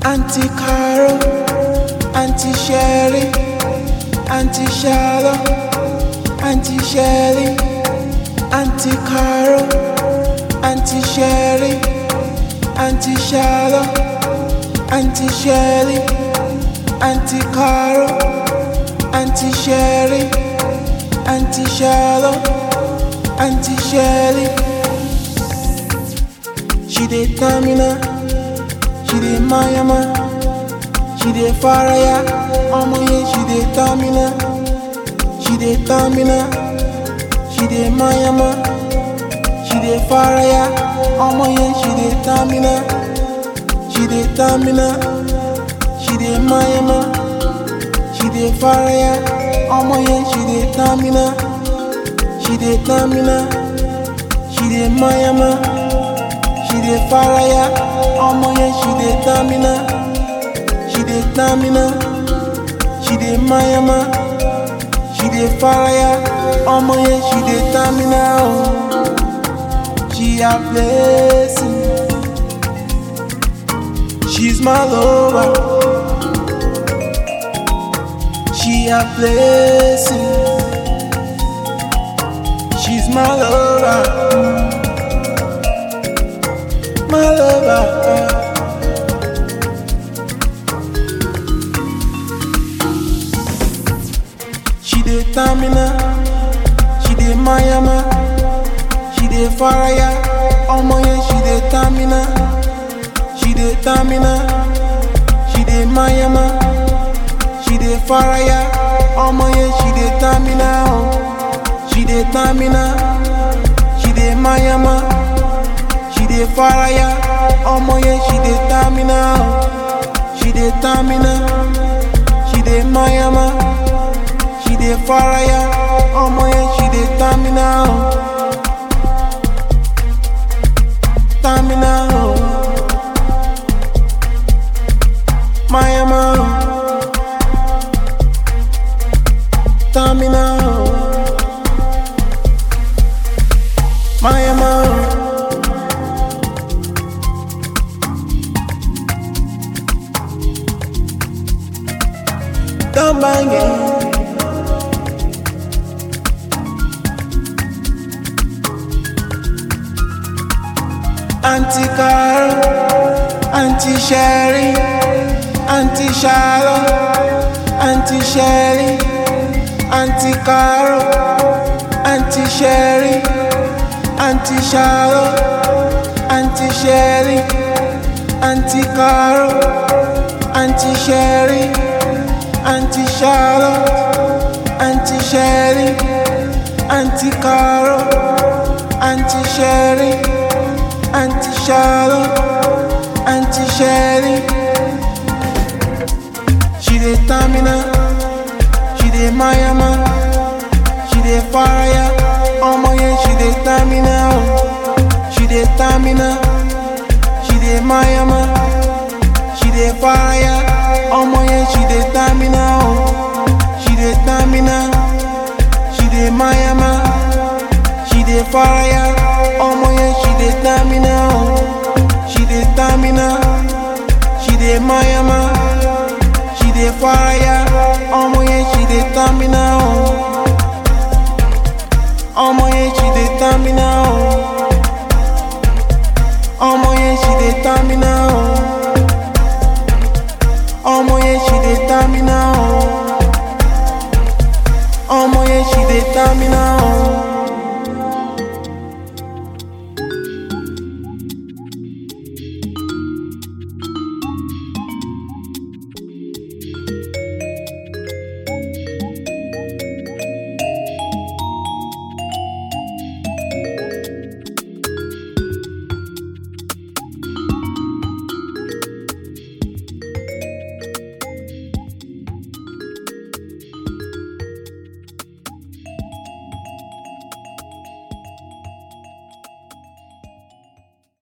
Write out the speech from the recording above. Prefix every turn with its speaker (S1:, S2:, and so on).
S1: Auntie Carol, Auntie Sherry, Auntie Charlotte, Auntie Shelly, Auntie Carol, Auntie Sherry, Auntie Charlotte, Auntie Shelly, Auntie Carol, Auntie Sherry, Auntie Charlotte, Auntie Shelly. She dey Tamina, she dey Mayama, she dey Faraya, ọmọ yẹn she dey Tamina, she dey Tamina, she dey Mayama, she dey Faraya, ọmọ yẹn she dey Tamina, she dey Tamina, she dey Mayama, she dey Faraya, ọmọ yẹn she dey Tamina, she dey Tamina, she dey Mayama. She dey faraya, ọmọ yẹn she dey tamina, she dey tamina, she dey mayama, she dey faraya, ọmọ yẹn she dey tamina o. She a blessing, she's my lover. She a blessing, she's my lover. my lover. She dey Tamina, she dey Mayama, she dey Faraya, ọmọ yẹn she dey Tamina, she dey Tamina, she dey Mayama, she dey Faraya, ọmọ yẹn she dey Tamina o, she dey Tamina, she dey Mayama. She dey faraya, ọmọ yẹn she dey tamina o. She dey tamina, she dey mayama. She dey faraya, ọmọ yẹn she dey tamina o. Tamina o. Mayama o. Tamina o. Mayama o. Don't bang it. Auntie Carol, Auntie Sherry, Auntie Charlotte, Auntie Shelly, Auntie Carol, Auntie Sherry, Auntie Charlotte, Auntie Shelly, Auntie Carol, Auntie Sherry. Auntie Charlotte, Auntie Shelly, Auntie Carol, Auntie Sherry, Auntie Charlotte, Auntie Shelly. She dey Tamina, she dey Mayama, she dey Faraya, ọmọ yẹn she dey Tamina o. She dey Tamina, she dey Mayama, she dey Faraya. ọmọ yẹn she dey tamina o she dey tamina she dey mayama she dey faraya ọmọ yẹn she dey tamina o she dey tamina she dey mayama she dey faraya ọmọ yẹn she dey tamina o ọmọ yẹn she dey tamina o.